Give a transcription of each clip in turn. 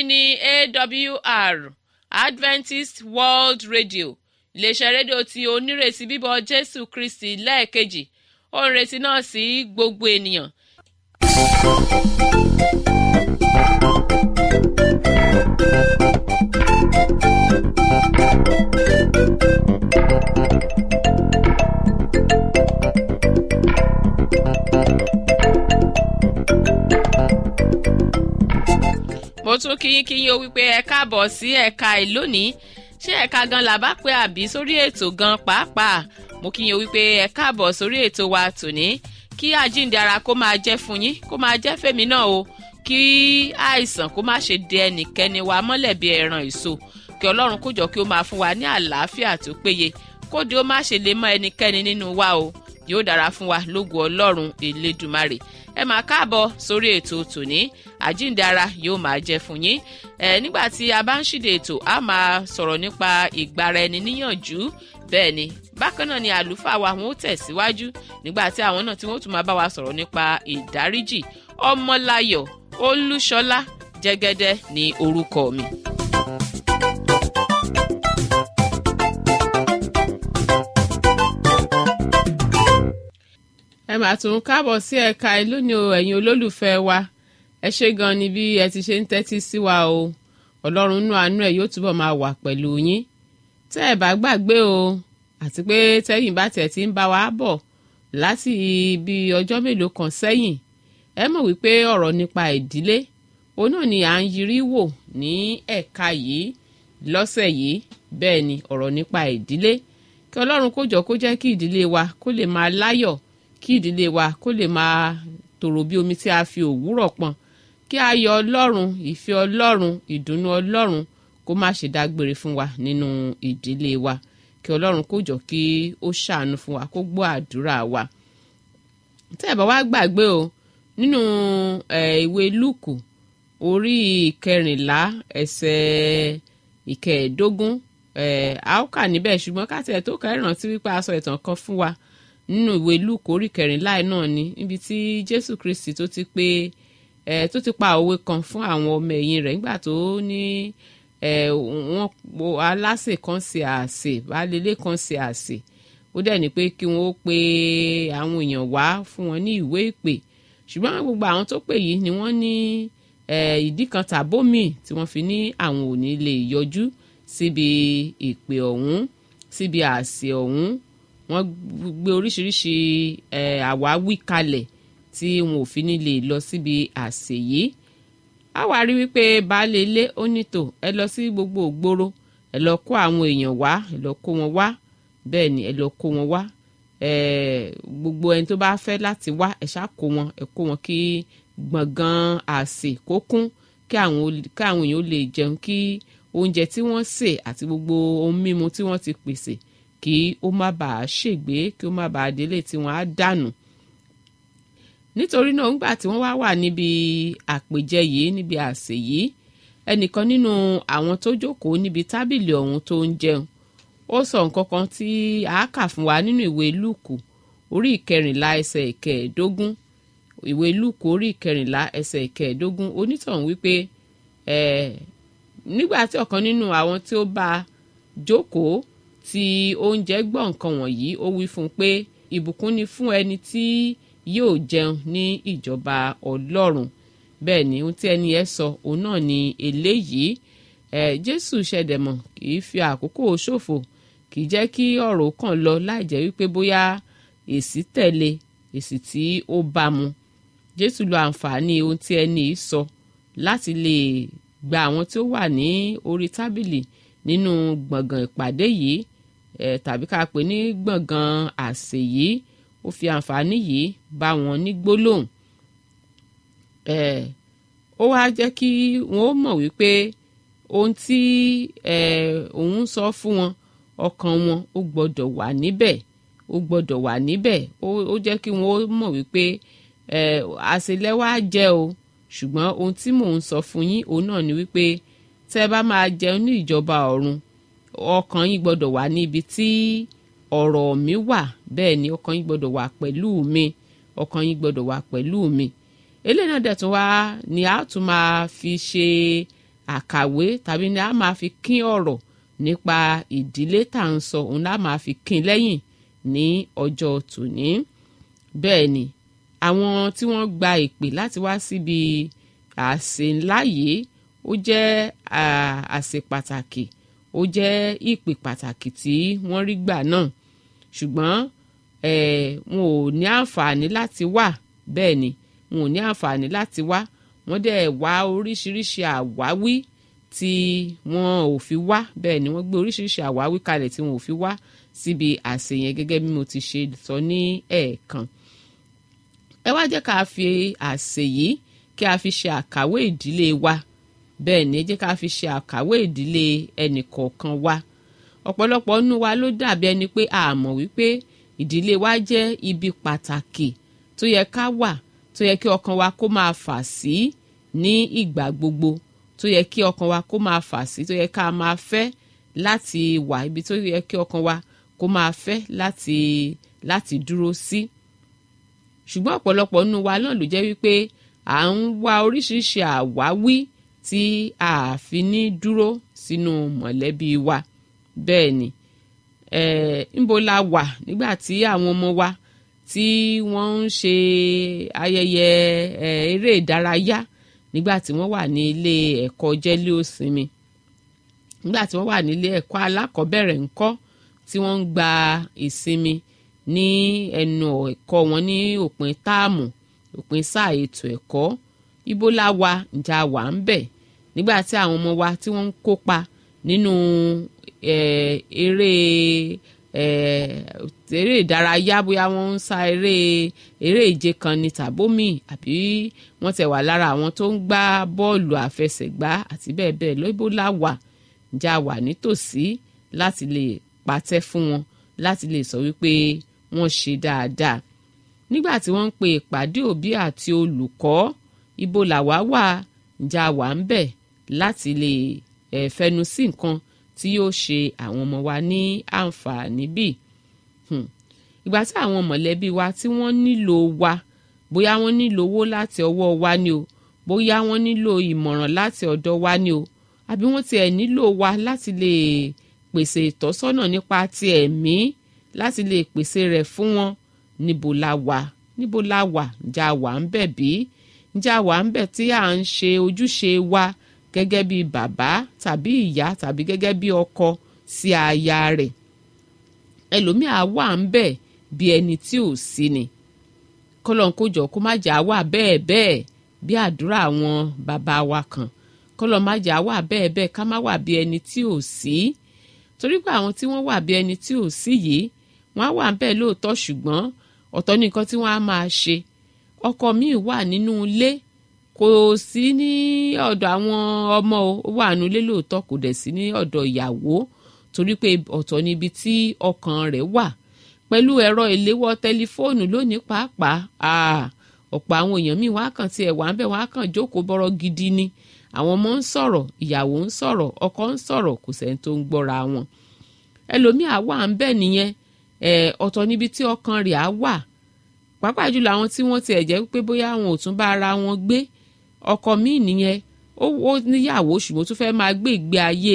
ni awr adventist world radio iléeṣẹ́ rédíò tí onírètí bíbọ̀ jésù kristi lẹ́ẹ̀kejì ó ń retí náà sí gbogbo ènìyàn mo tún kíyín kíyín o wípé ẹ káàbọ̀ sí ẹ̀ka ìlónìí ṣé ẹ̀ka gan la bá pé àbí sórí ètò gan pàápàá mo kíyín o wípé ẹ káàbọ̀ sórí ètò wa tòní kí àjíǹde ara kó máa jẹ́ fún yín kó máa jẹ́ fèmí náà o kí àìsàn kó má ṣe dé ẹnìkẹ́ni wa mọ́lẹ̀ bí ẹran èso kí ọlọ́run kó jọ kí ó máa fún wa ní àlàáfíà tó péye kóde ó má ṣe lè mọ ẹnikẹ́ni nínú wa o yóò dára fún wa lógo ọlọ́run elédùmarè ẹ máa káàbọ̀ sórí ètò tòní àjíǹde ara yóò máa jẹ́ fún yín ẹ nígbà tí a bá ń ṣíde ètò a máa sọ̀rọ̀ nípa ìgbara ẹni níyànjú bẹ́ẹ̀ ni bákan náà ni àlùfáà wa wọn ó tẹ̀síwájú nígbà tí àwọn náà tí wọ́n tún máa bá wa sọ̀rọ̀ nípa ìdáríjì ọmọláyọ̀ olúṣọlá jẹ́gẹ́dẹ́ ní orúkọ mi. ẹ máa tún káàbọ̀ sí ẹ̀ka ìlú ni o ẹ̀yin olólùfẹ́ wa ẹ ṣé gan ni bí ẹ ti ṣe ń tẹ́tí sí wa o ọlọ́run nú àánú ẹ̀ yóò túbọ̀ máa wà pẹ̀lú yín tẹ́ ẹ bá gbàgbé o àti pé tẹ́yìn bá tẹ̀ tí ń bá wa bọ̀ láti ibi ọjọ́ mélòó kan sẹ́yìn ẹ mọ̀ wípé ọ̀rọ̀ nípa ìdílé òun náà ni à ń yiri wò ní ẹ̀ka yìí lọ́sẹ̀ yìí bẹ́ẹ̀ ni ọ̀rọ̀ nípa ìdílé kí ọlọ́run kó jọ kó jẹ́ kí ìdílé wa kó lè máa láyọ̀ kí ìdílé wa kó lè máa tòrò bí omi tí a fi òwúrọ̀ pọn kí ayọ̀ ọlọ́run ìfẹ́ ọlọ́run ìdùnnú ọlọ́run kó má ṣe dágbére fún wa nínú ìdílé wa kí ọlọ́run kó jọ kí ó ṣàánú fún wa kó gbọ́ àdúrà wa. tẹ́ ẹ̀ bá wá gbàgbé o nínú ìwé lúùkù orí ìkẹrìnlá ẹsẹ̀ ìkẹẹ̀ẹ́dógún a ó kà níbẹ̀ ṣùgbọ́n ká tiẹ̀ tó kẹ́ rántí wípé a sọ ìtàn kan fún wa nínú ìwé lúùkù orí kẹrìnlá náà ni níbi tí jésù kristi tó ti pé ẹ tó ti pa òwe kan fún àwọn ọmọ ẹ̀yìn rẹ̀ nígbà tó ní ẹ wọ́n po aláṣẹ kan ṣe àṣẹ balẹ̀lẹ̀ kan ṣe àṣẹ ó dẹ̀ ní pé kí wọ́n pe àwọn èèyàn wá fún wọn ní ìwé ìpè ṣùgbọ́n gbogbo àwọn tó pè yìí ni wọ́n ní ìdí kan tàbómì tí wọ́n fi ní àwọn ò ní lè yọjú síbi ìpè ọ̀hún síbi àṣẹ ọ̀hún wọ́n gbé oríṣiríṣi àwáwí kalẹ̀ tí wọn ò fi ní lè lọ síbi àsè yìí a wá rí wípé baálé ilé ó nítò ẹ lọ sí gbogbo ògbóró ẹ lọ kó àwọn èèyàn wá ẹ lọ kó wọn wá bẹ́ẹ̀ ni ẹ lọ kó wọn wá gbogbo ẹni tó bá fẹ́ láti wá ẹ ṣá kó wọn ẹ kó wọn kí gbọ̀ngàn àsè kó kún kí àwọn èèyàn ó lè jẹun kí oúnjẹ tí wọ́n sè àti gbogbo ohun mímu tí wọ́n ti pèsè kí ó má bàa ṣègbé kí ó má bàa délé tí wọ́n á dànù nítorí náà ńgbà tí wọ́n wá wà níbi àpèjẹ yìí níbi àsè yìí ẹnìkan nínú àwọn tó jókòó níbi tábìlì ọ̀hún tó ń jẹun ó sọ nǹkan kan tí a kà fún wa nínú ìwé lúùkù orí ìkẹrìnlá ẹsẹ̀ ìkẹẹ̀ẹ́dógún ìwé lúùkù orí ìkẹrìnlá ẹsẹ̀ ìkẹẹ̀ẹ́dógún onítọ̀hún wípé ẹ̀ nígbà tí ọ̀kan nínú àwọn tí ó bá jókòó tí oúnjẹ gbọ́ nǹkan wọ̀nyí ó wí fún un pé ìbùkún ni fún ẹni tí yóò jẹun ní ìjọba ọlọ́run bẹ́ẹ̀ ni ohun tí ẹni ẹ sọ òun náà ni eléyìí ẹ jésù ṣẹ̀dẹ̀mọ̀ kì í fi àkókò ṣòfò kì í jẹ́ kí ọ̀rọ̀ kàn lọ láì jẹ́ wípé bóyá èsì tẹ̀lé èsì tí ó bá mu jésù lo àǹfààní ohun tí ẹni yìí sọ láti lè gba àwọn tí ó wà ní orí tábìlì nínú gbọ̀ngàn ìpàdé yìí ẹ̀ tàbí ká pè ní gbọ̀ngàn àsè yìí ó fi àǹfààní yìí bá wọn ní gbólóhùn ẹ̀ ó wá jẹ́ kí wọ́n ó mọ̀ wípé ohun tí ẹ̀ òun sọ fún wọn ọkàn wọn ó gbọ́dọ̀ wà níbẹ̀ ó gbọ́dọ̀ wà níbẹ̀ ó jẹ́ kí wọ́n ó mọ̀ wípé ẹ̀ àṣelẹ́wà jẹ́ o ṣùgbọ́n ohun tí mò ń sọ fún yín òun náà ni wípé tẹ́ ẹ bá máa jẹun ní ìjọba ọ̀run ọkàn yín gbọ́dọ̀ wà níbi tí ọ̀rọ̀ mi wà bẹ́ẹ̀ ni ọkàn yín gbọ́dọ̀ wà pẹ̀lú mi ọkàn yín gbọ́dọ̀ wà pẹ̀lú mi eléyìí náà dẹ̀ tún wá ni a tún máa fi ṣe àkàwé tàbí ni a máa fi kín ọ̀rọ̀ nípa ìdílé tá à ń sọ òun la máa fi kín lẹ́yìn ní ọjọ́ tòní bẹ́ẹ̀ ni àwọn tí wọ́n gba ìpè láti wá síbi àsè ńlá yìí ó jẹ́ àsè pàtàkì ó jẹ́ ìpè pàtàkì tí wọ́n rí gbà náà ṣùgbọ́n wọn ò ní àǹfààní láti wá bẹ́ẹ̀ ni wọn ò ní àǹfààní láti wá wọ́n dẹ̀ wá oríṣiríṣi àwáwí tí wọn ò fi wá bẹ́ẹ̀ ni wọ́n gbé oríṣiríṣi àwáwí kalẹ̀ tí wọn ò fi wá síbi àsè yẹn gẹ́gẹ́ bí mo ti ṣe sọ ní ẹ̀ẹ̀kan ẹ wá jẹ́ ká fi àsè yìí kí a fi ṣe àkàwé ìdílé wa bẹ́ẹ̀ ni ẹ jẹ́ ká fi ṣe àkàwé ìdílé ẹnìkọ̀ọ̀kan wa ọ̀pọ̀lọpọ̀ nínú wa ló dàbí ẹni pé a mọ̀ wípé ìdílé wa jẹ́ ibi pàtàkì tó yẹ ká wà tó yẹ kí ọkàn wa kó máa fà sí ní ìgbà gbogbo tó yẹ kí ọkàn wa kó máa fà sí tó yẹ ká máa fẹ́ láti wà ibi tó yẹ kí ọkàn wa kó máa fẹ́ láti láti dúró sí. ṣùgbọ́n ọ̀pọ̀lọpọ̀ nínú wa náà ló jẹ́ wípé à ń wá oríṣiríṣi àwáwí tí a fi ní dúró sínú mọ̀lẹ́bí wa bẹ́ẹ̀ ni ńbo la wà nígbà tí àwọn ọmọ wa tí wọ́n ń ṣe ayẹyẹ eré ìdárayá nígbà tí wọ́n wà ní ilé ẹ̀kọ́ jẹ́lé òsinmi nígbà tí wọ́n wà nílé ẹ̀kọ́ alákọ̀ọ́bẹ̀rẹ̀ ńkọ́ tí wọ́n ń gba ìsinmi ní ẹnu ẹ̀kọ́ wọn ní òpin táàmù òpin sáà ètò ẹ̀kọ́ ibo la wà ǹjà wà ń bẹ̀ nígbà tí àwọn ọmọ wa tí wọ́n ń kópa nínú eré eré ìdárayá bóyá wọ́n ń sa eré eré ìje kan ní tàbómì àbí wọ́n tẹ̀ wà lára àwọn tó ń gbá bọ́ọ̀lù àfẹsẹ̀gbá àti bẹ́ẹ̀ bẹ́ẹ̀ lọ ibo la wà ǹjà wà nítòsí láti lè pàtẹ́ fún wọn láti lè sọ wípé wọ́n ṣe dáadáa nígbà tí wọ́n ń pe ìpàdé òbí àti olùkọ́ ibo làwa wà ǹjà wà ń bẹ̀ láti lè eh, fẹnu sí nǹkan tí yóò ṣe àwọn ọmọ wa ní àǹfààní bíi ìgbà tí àwọn mọ̀lẹ́bí wa tí wọ́n nílò wa bóyá wọ́n nílò owó láti ọwọ́ wa ni o bóyá wọ́n nílò ìmọ̀ràn láti ọ̀dọ̀ wa ni o àbí wọ́n tiẹ̀ nílò wa láti lè pèsè ìtọ́sọ́nà nípa ti ẹ̀mí láti lè pèsè rẹ̀ fún wọn níbo la wà níbo la wà ǹjẹ́ a wà ń bẹ̀ bí ǹjẹ́ a wà ń bẹ̀ tí à ń ṣe ojúṣe wa gẹ́gẹ́ bí bàbá tàbí ìyá tàbí gẹ́gẹ́ bí ọkọ sí aya rẹ̀ ẹlòmíà wà ń bẹ̀ bí ẹni tí ò sí ni kọ́lọ́n kó jọ kó má jà wà bẹ́ẹ̀ bẹ́ẹ̀ bí àdúrà àwọn bàbá wa kan kọ́lọ́n má jà wà bẹ́ẹ̀ bẹ́ẹ̀ ká má wà bí ẹni tí ò sí torí pé àwọn tí wọ́n wà bí ẹni tí ò sí yìí wọ́n á wà ń bẹ̀ lóòótọ́ ṣùgbọ́n ọ̀tọ̀ ní nǹkan tí wọ́n á máa ṣe ọkọ míì wà nínú ilé kò sí ní ọ̀dọ̀ àwọn ọmọ ó wà nínú ilé lóòótọ́ kò dẹ̀ sí ní ọ̀dọ̀ ìyàwó torí pé ọ̀tọ̀ níbi tí ọkàn rẹ̀ wà pẹ̀lú ẹ̀rọ ìléwọ́ tẹlifóònù lónìí pàápàá ọ̀pọ̀ àwọn èèyàn míì wọ́n á kàn tiẹ̀ wà ń bẹ̀ wọ́n á kàn jókòó bọ́rọ̀ gidi ni àwọn ọmọ ń sọ̀rọ̀ ìyàwó ń sọ̀rọ̀ ọkọ ń sọ̀rọ̀ kò sẹ́ni tó ń gbọ́ra wọn ẹlòmíà wà ń bẹ̀ nìyẹn ọ̀tọ̀ níbi tí ọkàn rẹ̀ á wà pàápàá jùlọ àwọn tí wọ́n tiẹ̀ jẹ́ pé bóyá àwọn ò tún bá ara wọn gbé ọkọ míì nìyẹn ó níyàwó ṣùgbọ́n tó fẹ́ máa gbé ìgbé ayé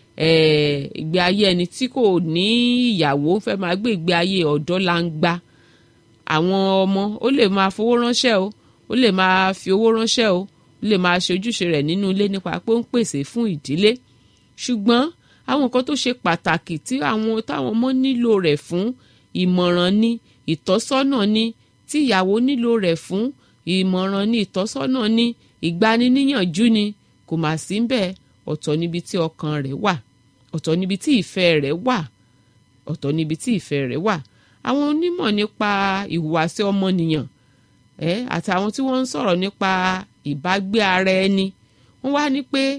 ìgbé ayé ẹni tí kò ní ìyàwó fẹ́ máa gbé ìgbé ayé ọ̀dọ́ langba àwọn ọmọ ó lè máa fowó ránṣẹ́ o ó lè máa fi owó ránṣẹ́ o ó lè máa ṣe ojúṣe rẹ̀ nínú ilé nípa pé ó ń pèsè fún ìdílé ṣùgbọ́n àwọn nǹkan tó ṣe pàtàkì tí àwọn táwọn ọmọ nílò rẹ̀ fún ìmọ̀ràn ni ìtọ́sọ́nà ni tí ìyàwó nílò rẹ̀ fún ìmọ̀ràn ni ìtọ́sọ́nà ni ìgbaniníyànjú ni kò mà sí ń bẹ́ẹ̀ ọ̀tọ̀ níbi tí ọkàn rẹ̀ wà ọ̀tọ̀ níbi tí ìfẹ́ rẹ̀ wà ọ̀tọ̀ níbi tí ìfẹ́ rẹ̀ wà àwọn onímọ̀ nípa ìhùwàsí ọmọnìyàn ẹ àti àwọn tí wọ́n ń sọ̀rọ̀ nípa ìbágbé ara ẹni wọ́n wá ní pé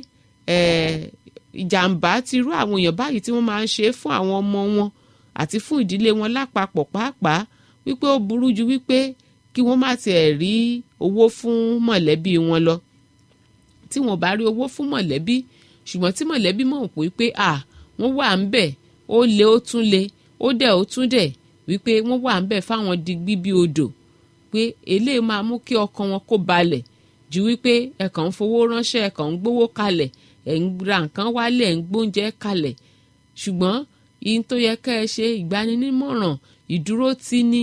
ìjàmbá ti rú àwọn èèyàn báyìí tí wọ́n máa ń ṣe fún àwọn ọmọ wọn àti fún ìdílé wọn lápapọ̀ pàápàá wípé ó burú ju wípé kí wọ́n má tiẹ̀ rí owó fún mọ̀lẹ́bí wọn lọ tí wọ́n bá rí owó fún mọ̀lẹ́bí ṣùgbọ́n tí mọ̀lẹ́bí mọ̀ pé pé à wọ́n wà ń bẹ̀ ó le ó tún le ó dẹ̀ ó tún dẹ̀ wípé wọ́n wà ń bẹ̀ fáwọn digbí bí odò pé eléyìí máa mú kí ọkàn wọn kó balẹ̀ ju wípé ẹ̀kàn ń fowó ránṣẹ́ ẹ̀kàn ń gbówó kalẹ̀ ẹ̀ ń ra nǹkan wálé ẹ̀ ń gbóúnjẹ kalẹ̀ ṣùgbọ́n ihun tó yẹ ká ẹ ṣe ìgbaninímọ̀ràn ìdúró tí ní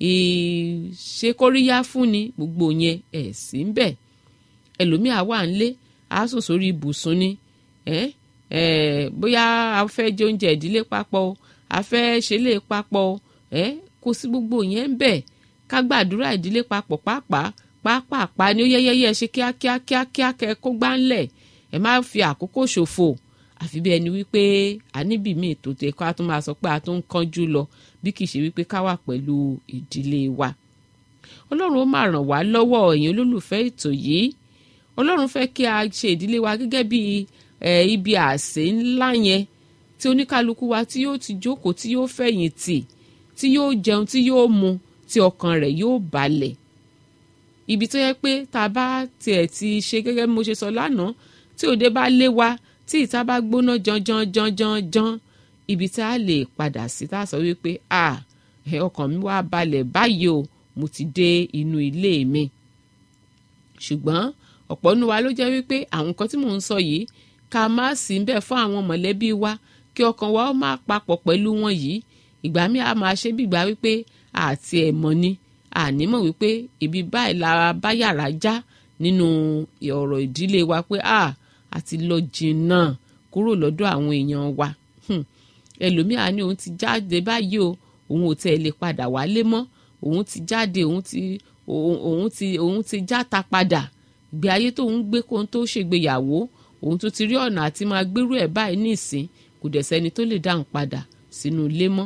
ìṣekóríyá fún ni gbogbo yẹn ẹ̀ sí ń bẹ̀ ẹlòmíà wà nílé á sùn sórí ibùsùn ni ẹ̀ ẹ̀ bóyá a fẹ́ jẹ oúnjẹ ìdílé papọ̀ o a fẹ́ ṣe lè papọ̀ o ẹ̀ kò sí gbogbo yẹn ń bẹ̀ ká gbàdúrà ìdílé papọ̀ pàápàá pàápàá ni ó yẹ́yẹ́yẹ́ ṣe kíákíá kíákíá kẹ kó gbá ńlẹ̀ ẹ má fi àkókò ṣòfò àfi bí ẹni wípé a níbì míì tó tẹ ká tún máa sọ pé a tún ń kánjú lọ bí kì í ṣe wípé ká wà pẹ̀lú ìdílé wa ọlọ́run ó máa ràn wá lọ́wọ́ ẹ̀yin olólùfẹ́ ètò yìí ọlọ́run fẹ́ kí a ṣe ìdílé wa gẹ́gẹ́ bí ibi àsè ńlá yẹn tí oníkálukú wa tí yóò ti jókòó tí yóò fẹ̀yìntì tí yóò jẹun tí yóò mu tí ọkàn rẹ̀ yóò balẹ̀ ibi tó yẹ pé tá a bá tiẹ̀ ti ṣe gẹ́gẹ́ bí mo ṣe sọ lánàá tí òde bá lé wa tí ìta bá gbóná janjan janjan jan ibi tá a lè padà sí tá a sọ wípé a ọkàn mi wá balẹ̀ báyìí o mo ti dé inú ilé mi ṣùgbọ́n ọ̀pọ̀ nínú wa ló jẹ́ wípé àwọn nǹkan tí mò ń sọ yìí ká má sí ń bẹ̀ fún àwọn mọ̀lẹ́bí wa kí ọkàn wa ó máa papọ̀ pẹ̀lú wọn yìí ìgbà mi a máa ṣe bí ìgbà wípé àti ẹ̀ mọ̀ ni ànímọ̀ wípé ibi báyìí lára bá yàrá já nínú ọ̀rọ̀ ìdílé wa pé a àti lọ jìnnà kúrò lọ́dọ̀ àwọn èèyàn wa ẹlòmíà ni òun ti jáde báyìí o òun ò tẹ̀ lè padà wálé mọ́ òun ti jáde òun ti òun ti òun ti játa padà ìgbé ayé tóun gbé kóun tó ṣègbéyàwó òun tún ti rí ọ̀nà àti máa gbérú ẹ̀ báyìí nísìn kò dẹ̀ sẹ́ni tó lè dáhùn padà sínú ilé mọ́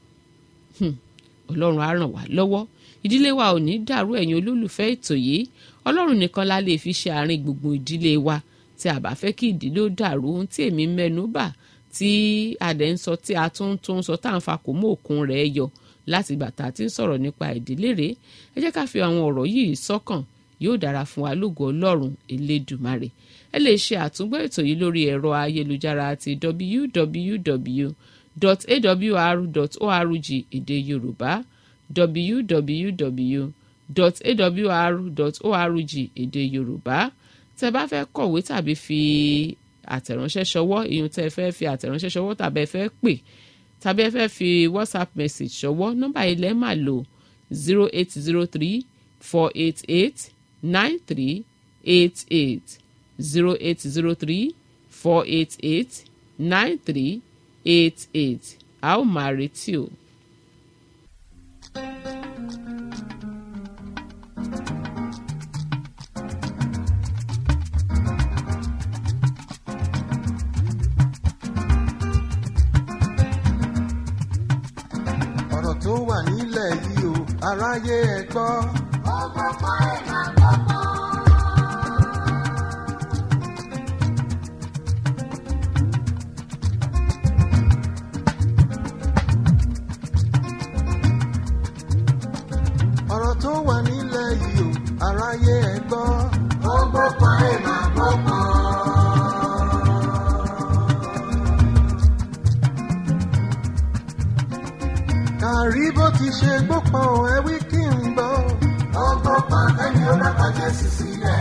ọlọ́run á ràn wá lọ́wọ́ ìdílé wa ò ní dàrú ẹ̀yin olólùfẹ́ ètò yìí ọlọ́run nìkan la lè fi ṣe àárín gbùngbùn ìdílé wa tí a bá fẹ́ kí ìdílé ó dàrú ohun tí èmi mẹ́nu bà tí adẹ̀ ń sọ tí a tún tún sọ tá à ń fa kò mú òkun rẹ̀ yọ láti ìgbà tá a ti ń sọ̀rọ̀ nípa ìdílé rẹ̀ ẹ jẹ́ ká fi àwọn ọ̀rọ̀ yìí sọ́kàn yóò dára fún wa lógo ọlọ́run elédùmarè ẹ lè ṣe àtúngbọ́ ètò yìí lórí ẹ̀rọ ayélujára ti www.awr.org èdè yorùbá www.awr.org èdè yorùbá tẹ́ bá fẹ́ kọ̀wé tàbí fi àtẹ̀ránṣẹ́ ṣọwọ́ ìyún tẹ́ fẹ́ fi àtẹ̀ránṣẹ́ ṣọwọ́ tàbí ẹ fẹ́ pè tàbí ẹ fẹ́ fi whatsapp message ṣọwọ́ nọ́mbà ilẹ̀ máa lò zero eight zero three four eight eight nine three eight eight zero eight zero three four eight eight nine three eight eight a ó máa retí o. ọ̀rọ̀ tó wà nílẹ̀ yìí o aráyé ẹ gbọ́. ọgbọ́n ẹ̀ máa gbọ́gbọ́n. ọ̀rọ̀ tó wà nílẹ̀ yìí o aráyé ẹ gbọ́. ọgbọ́n ẹ̀ máa gbọ́gbọ́n. kàrí bó ti ṣe gbópọn ẹ wí kí n gbọ́. ọgbọ́n ẹni ó bá pa Jésù sílẹ̀.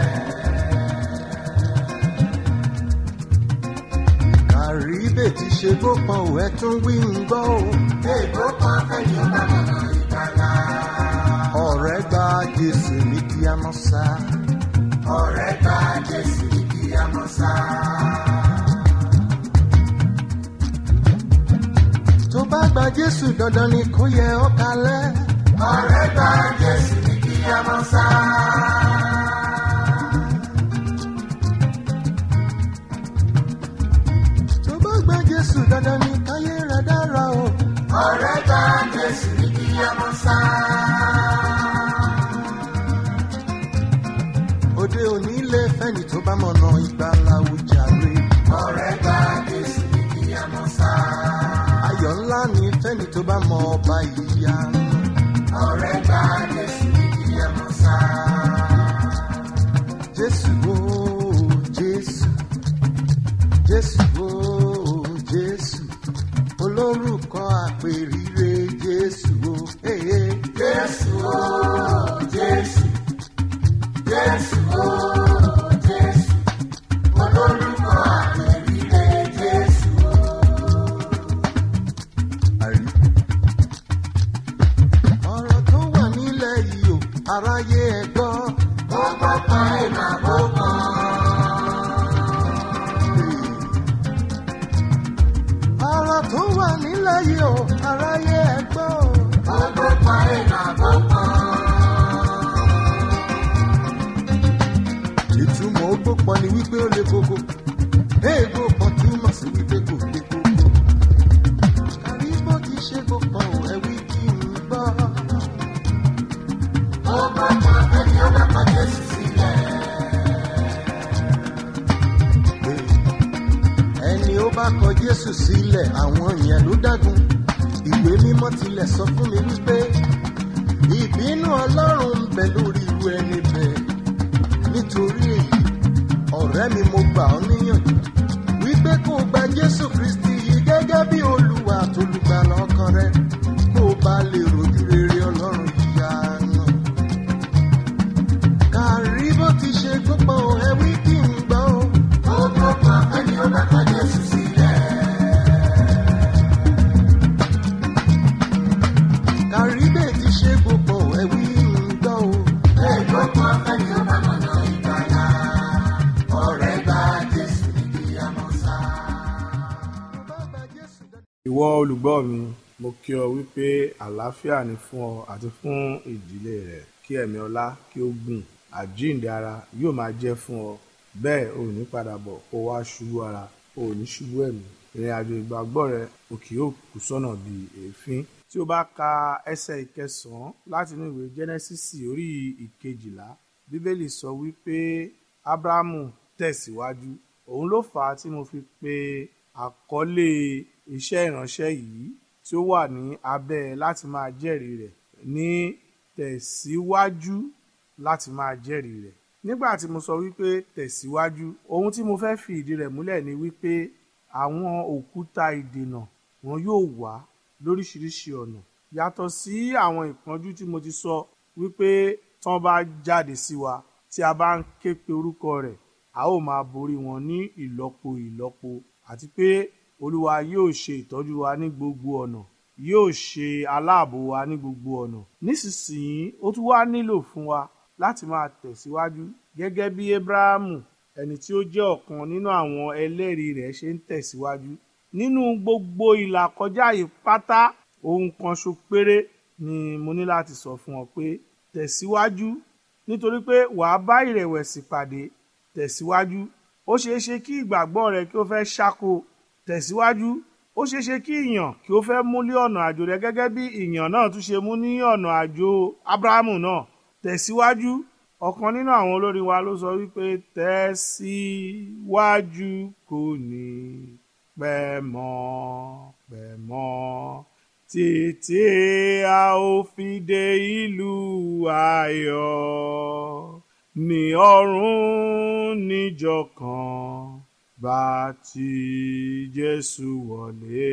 kàrí bè ti ṣe gbópọn ẹ tún wí ń gbọ́. èèbó kan ẹni ó bá mọ̀nà ìgbàlá. ọ̀rẹ́ gba jésù ní kí a mọ̀ sá. ọ̀rẹ́ gba Jésù ní kí a mọ̀ sá. tó bá gba jésù dandan ni kó yẹ ọ́ kalẹ̀. ọ̀rẹ́ gba Jésù ní kí a mọ̀ sá. tó bá gba jésù dandan ni káyé rẹ̀ dára o. ọ̀rẹ́ gba Jésù ní kí a mọ̀ sá. òde òní lè fẹ́ni tó bá mọ̀nà ìgbàlà òjàre. ọ̀rẹ́ gba Jésù ní kí a mọ̀ sá. ayọ̀ ńlá ni fẹ́ni tó bá mọ ọba ìyá. ọ̀rẹ́ gba Jésù ní kí a mọ̀ sá. jésù o jésù jésù o jésù olórúkọ àpèrire jésù o. Hey, hey. Jésù o Jésù Jésù o Jésù olórúkọ ìtumọ̀ ogbó pọn ni wípé ó le koko éègbó pọn túmọ̀ sí wípé kò le koko kàrí bó ti ṣe gbó pọn ò ẹwí kí n gbọ́. ó bá pa ẹni ó bá pa jésù sílẹ̀. ẹni ó bá kọ jésù sílẹ̀ àwọn yẹn ló dágun ìwé mímọ́ tilẹ̀ sọ fún mi wípé ìbínú ọlọ́run ń bẹ lórí irú ẹni bẹ́ẹ̀ nítorí èyí ọ̀rẹ́ mi mo gbà ọ́ níyànjú wípé kó o gba jésù kristi yìí gẹ́gẹ́ bí olúwa àtolùgbàlà ọkàn rẹ kó o bá lè rojú rere ọlọ́run yíyanu. kàrí bó ti ṣe gbọ́pọ̀ ẹ wí kí n gbọ́ o. ó bá pa ẹni ó bá pa jésù sílẹ̀. kàríbè ti ṣe gbogbo ẹ̀wí ń gbọ́ o. Ègbó pa ẹni ó bá mọ̀nà ìgbàlà. ọ̀rẹ́ gba jésù níbi àmọ́sá. ìwọ olùgbọ́ mi mo kí ọ wípé àlàáfíà ni fún ọ àti fún ìdílé rẹ kí ẹ̀mí ọlá kí ó gùn àjíǹde ara yóò máa jẹ́ fún ọ bẹ́ẹ̀ ò ní padà bọ̀ kó wá ṣubú ara ò ní ṣubú ẹ̀mí ìrìn àjò ìgbàgbọ́ rẹ ò kì yóò kù sọ́nà bíi èéfín tí o bá ka ẹsẹ̀ ìkẹsàn-án láti inú ìwé jẹ́nẹ́sísì orí ìkejìlá bíbélì sọ wípé ábúráhámù tẹ̀síwájú òun ló fà á tí mo fi pe àkọlé iṣẹ́ ìránṣẹ́ yìí tí ó wà ní abẹ́ láti máa jẹ́rìí rẹ̀ ní tẹ̀síwájú láti máa jẹ́rìí rẹ̀ nígbà tí mo sọ wípé tẹ̀síwájú ohun tí mo fẹ́ fi ìdí rẹ̀ múlẹ̀ ni wípé àwọn òkúta ìdènà wọn yóò wá lóríṣiríṣi ọ̀nà yàtọ̀ sí àwọn ìpọ́njú tí mo ti sọ wípé tán bá jáde sí wa tí a bá ń ké pe orúkọ rẹ̀ a ó máa borí wọn ní ìlọ́po ìlọ́po àti pé olúwa yóò ṣe ìtọ́jú wa ní gbogbo ọ̀nà yóò ṣe aláàbò wa ní gbogbo ọ̀nà nísinsìnyí ó tún wá nílò fún wa láti máa tẹ̀síwájú gẹ́gẹ́ bí abrahamu ẹni tí ó jẹ́ ọ̀kan nínú àwọn ẹlẹ́rìí rẹ̀ ṣe ń tẹ̀síwájú nínú gbogbo ìlàkọjá yìí pátá ohun kan ṣo péré ni mo ní láti sọ fún ọ pé tẹ̀síwájú nítorí pé wàá bá ìrẹ̀wẹ̀sì pàdé tẹ̀síwájú ó ṣeé ṣe kí ìgbàgbọ́ rẹ kí ó fẹ́ ṣáko tẹ̀síwájú ó ṣeé ṣe kí ìyàn kí ó fẹ́ mú lé ọ̀nà àjò rẹ gẹ́gẹ́ bí ìyàn náà tún ṣe mú ní ọ̀nà àjò abrahamu náà tẹ̀síwájú ọ̀kan nínú àwọn olórin wa ló sọ wípé tẹ̀síwájú kò ní pẹ́ mọ́ pẹ́ mọ́ títí a ó fi dé ìlú ayọ̀ ní ọ̀run níjọ́ kan bá ti Jésù wọlé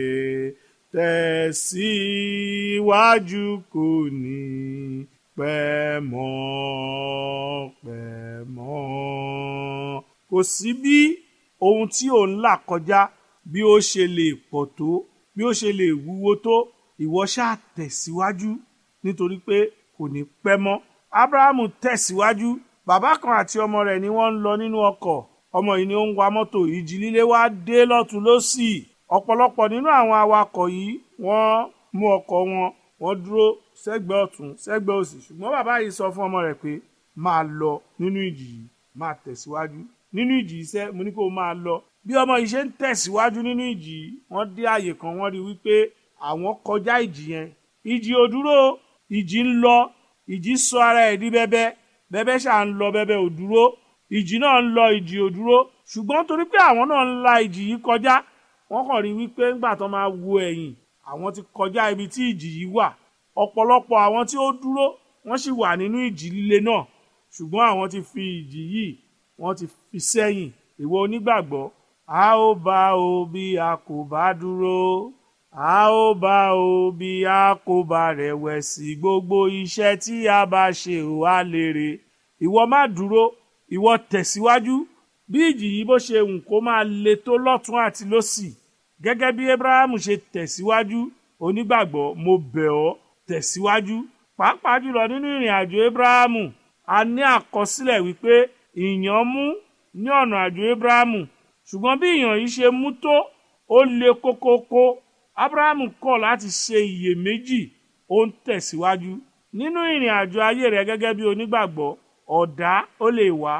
tẹ̀síwájú kò ní pẹ́ mọ́ pẹ́ mọ́ kò sí bí ohun tí ò ń là kọjá bí ó ṣe lè pọ̀ tó bí ó ṣe lè wúwo tó ìwọ ṣáà tẹ̀síwájú nítorí pé kò ní pẹ́ mọ́ abrahamu tẹ̀síwájú bàbá kan àti ọmọ rẹ̀ ni wọ́n ń lọ nínú ọkọ̀ ọmọ yìí ni ó ń wa mọ́tò ìjì líle wá dé lọ́tún lọ́sì ọ̀pọ̀lọpọ̀ nínú àwọn awakọ̀ yìí wọ́n mú ọkọ̀ wọn wọ́n dúró sẹ́gbẹ̀ẹ́ ọ̀tún sẹ́gbẹ̀ẹ́ òsì ṣùgbọ́n bàbá yìí sọ fún ọmọ rẹ̀ pé máa lọ nínú ìjì yìí máa tẹ̀síwájú nínú ìjì yìí sẹ́ mo ní kó o máa lọ bí ọmọ yìí ṣe ń tẹ̀síwájú nínú ìjì yìí wọ́n dé àyè kan wọ́n rí wípé àwọn kọjá ìjì yẹn ìjì ò dúró ìjì ń lọ ìjì sọ ara ẹ̀ di bẹ́bẹ́ bẹ́bẹ́ ṣáà ń lọ bẹ́bẹ́ ò dúró ìjì náà ń lọ ìjì ò dúró ṣùgbọ́n torí pé àwọn náà ń la ìjì yìí kọjá wọ́n kàn rí wípé ńgbà tó máa wo ẹ̀yìn àwọn ti kọjá ibi tí ìjì yìí wà ọ̀pọ̀lọpọ̀ àwọn tí ó dúró wọ́n sì wà nínú ìjì líle náà ṣùgbọ́n àwọn ti fi ìjì yìí wọ́n ti fi sẹ́yìn ìwọ onígbàgbọ́ a ó bá o bí a kò bá dúró a ó bá o bí a kò bá rẹ̀wẹ̀sì gbogbo iṣẹ́ tí a bá ṣe ò á lérè ìwọ má dúró ìwọ tẹ̀síwájú bí ìjì yìí bó ṣe hùn kó máa le tó lọ́tún àti lósì gẹ́gẹ́ bí abrahamu ṣe tẹ̀síwájú onígbàgbọ́ mo bẹ̀ ọ́ tẹ̀síwájú pàápàá jùlọ nínú ìrìn àjò abrahamu a ní àkọsílẹ̀ wípé ìyàn mú ní ọ̀nà àjò abrahamu ṣùgbọ́n bí ìyàn yìí ṣe mú tó ó le kókókó abrahamu kọ̀ láti ṣe iyèméjì ó ń tẹ̀síwájú nínú ìrìn àjò ayé rẹ gẹ́gẹ́ bí onígbàgbọ́ ọ̀dá ó lè wá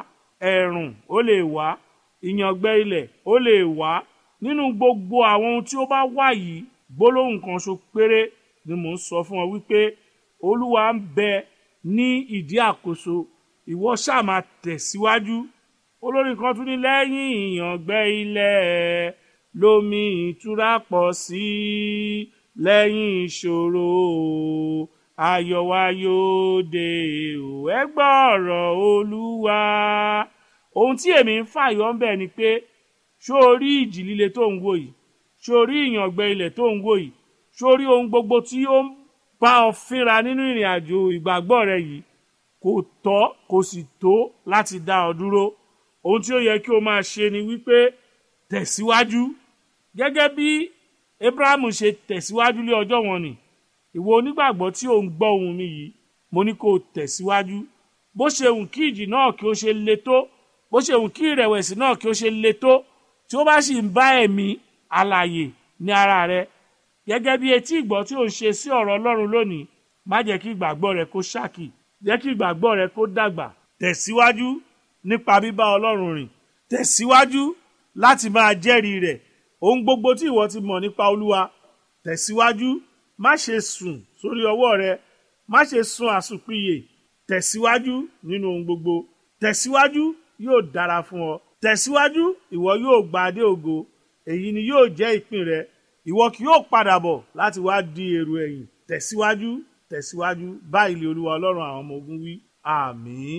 ẹ̀rùn ó lè wá ìyàngbẹ́ ilẹ̀ ó lè wá nínú gbogbo àwọn ohun tí ó bá wà yìí gbólóhùn kan ṣo péré ni mò ń sọ fún ọ wípé olúwa ń bẹ ní ìdí àkóso ìwọ ṣáà máa tẹ̀síwájú olórin kan tún ní lẹ́yìn ìyàngbẹ́ ilẹ̀ lómi ìtura pọ̀ sí i lẹ́yìn ìṣòro ayọ̀ wa yóò dé o ẹ gbọ́ ọ̀rọ̀ olúwa ohun tí èmi ń fàyọ ń bẹ̀ ni pé ṣó o rí ìjì líle tó ń wò yìí ṣó o rí ìyàngbẹ́ ilẹ̀ tó ń wò yìí ṣó o rí ohun gbogbo tí ó ń bá ọ fínra nínú ìrìn àjò ìgbàgbọ́ rẹ yìí kò tọ́ kò sì tó láti dá ọ dúró ohun tí ó yẹ kí o máa ṣe ni wípé tẹ̀síwájú gẹ́gẹ́ bí abrahamu ṣe tẹ̀síwájú lé ọjọ́ wọn ni ìwọ onígbàgbọ́ tí ò ń gbọ́ ohùn mi yìí mo ní kó o tẹ̀síwájú bó ṣe hùn kí ìjì náà kí ó ṣe le tó bó ṣe hùn kí ìrẹ̀wẹ̀sì náà kí ó ṣe le tó tí ó bá sì ń bá ẹ̀mí alààyè ní ara rẹ gẹ́gẹ́ bí etí ìgbọ́ tí ò ń ṣe sí ọ̀rọ̀ ọlọ́run lónìí má jẹ́ kí ìgbàgbọ́ rẹ kó ṣákì jẹ́ kí ìgbàgbọ́ rẹ kó dàgbà tẹ̀síwájú nípa bíbá ọlọ́run rìn tẹ̀síwájú láti máa jẹ́rìí rẹ̀ ohun gbogbo tí ìwọ ti mọ̀ nípa olúwa tẹ̀síwájú má ṣe sùn sórí ọwọ́ rẹ má ṣe sùn àsùnpìyè tẹ̀síwájú nínú ohun gbogbo tẹ̀síwájú yóò dára fún ọ tẹ̀síwájú ìwọ yóò gba adé ògo èyí ni yóò jẹ́ ìpín rẹ ìwọ kì yóò padà bọ̀ láti wá di èrò ẹ̀yìn tẹ̀síwájú tẹ̀síwájú báyìí lè olúwa ọlọ́run àwọn ọmọ ogun wí àmín.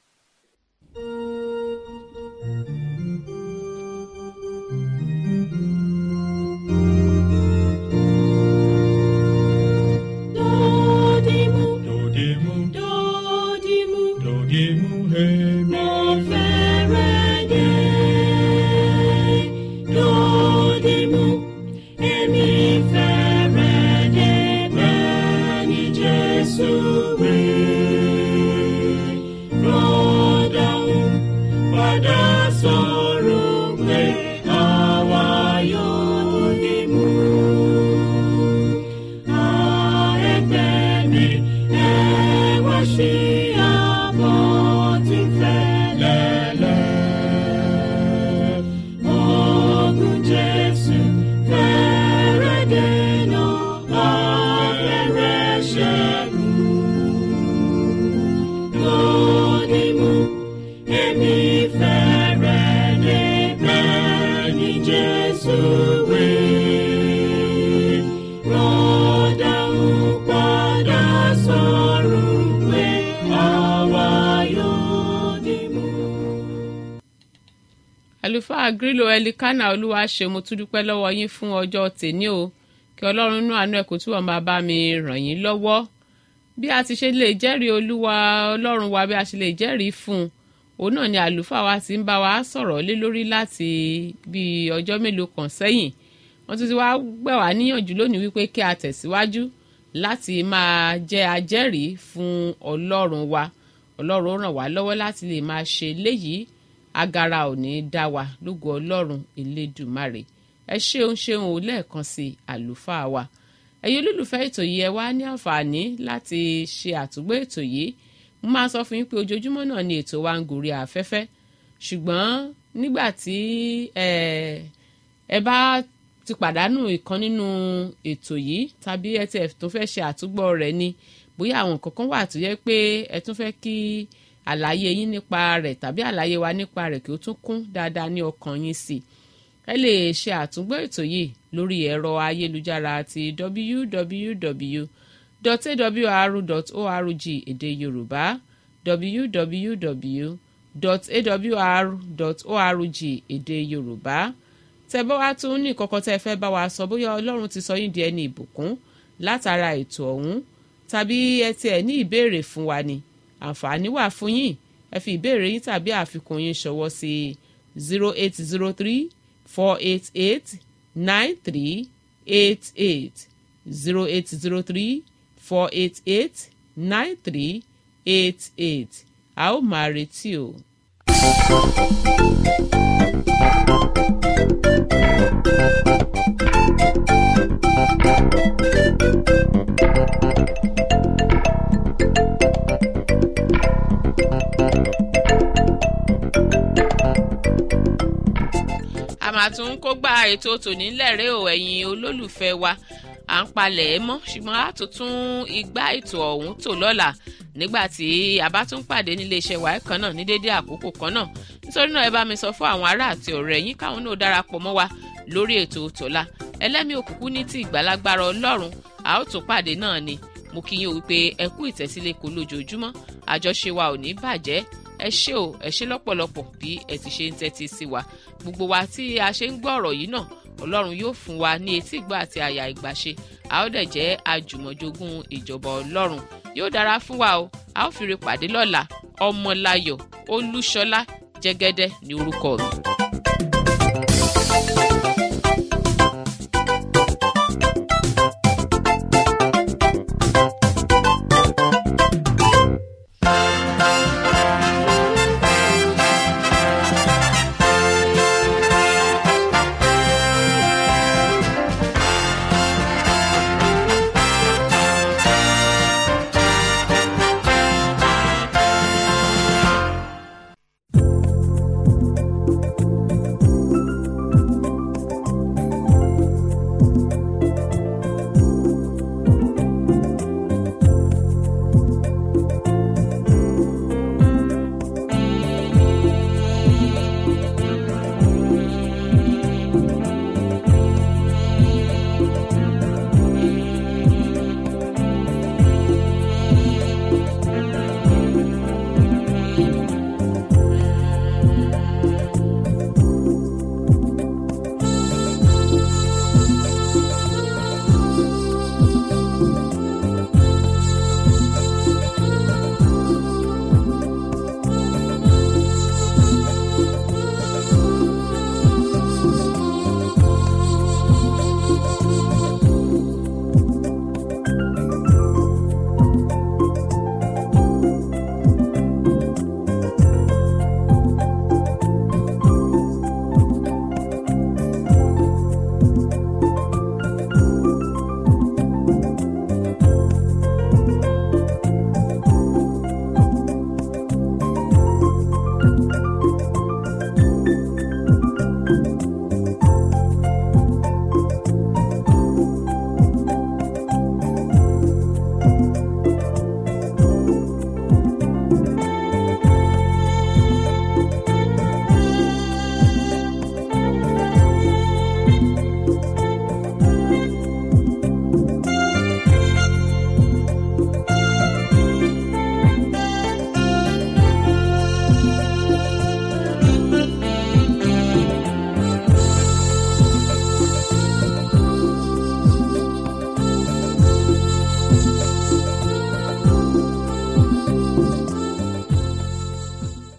Dodimu, Dodimu, dodimu, dodimu, hemi. mo fẹ́rẹ̀ dé. Dodimu, èmi fẹ́rẹ̀ dé bẹ́ẹ̀ ni Jésù wí. Rọ́dàún padà sọ̀rọ̀ pé àwa yóò dìmú. Jesus, we rọ́dà ń padà sọ̀rọ̀ pé àwa yóò dìmú. àlùfáà grílò ẹlikánà olúwa ṣe mo tún dúpẹ́ lọ́wọ́ yín fún ọjọ́ tèní o kí ọlọ́run inú àánú ẹ̀ kó túbọ̀ máa bá mi ràn yín lọ́wọ́ bí a ti ṣe lè jẹ́rìí olúwa ọlọ́run wa bí a ṣe lè jẹ́rìí fún un òun náà ni àlùfáà wa ti ń bá wa sọ̀rọ̀ lé lórí láti bí ọjọ́ mélòó kan sẹ́yìn wọ́n tún ti wá gbẹ̀ wá níyànjú lónìí wípé kí a tẹ̀síwájú láti máa jẹ́ ajẹ́rìí fún ọlọ́run wa ọlọ́run ràn wá lọ́wọ́ láti lè máa ṣe léyìí agara ò ní í dá wa lógo ọlọ́run elédùmarè ẹ ṣeun ṣeun ò lẹ́ẹ̀kan sí àlùfáà wa ẹ̀yin olólùfẹ́ ètò yìí ẹ wá ní àǹfààní láti ṣe àtúgbò ètò yìí mo máa sọ fún yín pé ojoojúmọ́ náà ni ètò wa ń gòrí afẹ́fẹ́ ṣùgbọ́n nígbà tí ẹ ẹ bá ti pàdánù ìkan nínú ètò yìí tàbí ẹ tiẹ̀ tó fẹ́ ṣe àtúgbọ̀ rẹ̀ ni bóyá àwọn nǹkan kan wà tó yẹ pé ẹ tún fẹ́ kí àlàyé yín nípa rẹ̀ tàbí àlàyé wa nípa rẹ̀ kí ó tún kún dáadáa ní ọkàn yín sí i ẹ lè ṣe àtúngbọ́ ètò yìí lórí ẹ̀rọ ayélujára ti www.awr.org èdè yorùbá www.awr.org èdè yorùbá tẹ́ bá wá tún ní kọ́kọ́ tẹ́ fẹ́ bá wa sọ bóyá ọlọ́run ti sọ yín di ẹni ìbùkún látara ètò ọ̀hún tàbí ẹ tiẹ̀ ní ìbéèrè fún wa ni àǹfààní wà fún yín ẹ fi ìbéèrè yín tàbí àfikún yín ṣọwọ́ sí zero eight zero three four eight eight nine three eight eight zero eight zero three four eight eight nine three eight eight a ó máa retí o. máa tún kó gba ètò tòní lẹ́rẹ́ o ẹ̀yin olólùfẹ́ wa à ń palẹ̀ ẹ́ mọ́ ṣùgbọ́n a tún tún igbá ètò ọ̀hún tò lọ́la nígbà tí a bá tún pàdé nílé iṣẹ́ wa kan náà ní déédéé àkókò kan náà nítorí náà ẹ bá mi sọ fún àwọn ará àti ọ̀rẹ́ yín káwọn náà darapọ̀ mọ́ wa lórí ètò tòla ẹlẹ́mìí òkùnkùn ní ti ìgbàlagbára ọlọ́run a ó tún pàdé náà ni mo kí yín o wípé ẹ kú ìtẹ̀sílẹ̀ kò lójoojúmọ́ àjọṣe wa ò ní bàjẹ́ ẹ ṣé o ẹ ṣé lọ́pọ̀lọpọ̀ bí ẹ ti ṣe ń tẹ́tí sí wa gbogbo wa tí a ṣe ń gbọ́ ọ̀rọ̀ yìí náà ọlọ́run yóò fún wa ní etí ìgbà àti àyà ìgbàṣe a ó dẹ̀ jẹ́ àjùmọ̀jogún ìjọba ọlọ́run yóò dára fún wa o a ó fi re pàdé lọ́la ọmọláyọ̀ olúṣọlá jẹ́gẹ́dẹ́ ní orúkọ mi.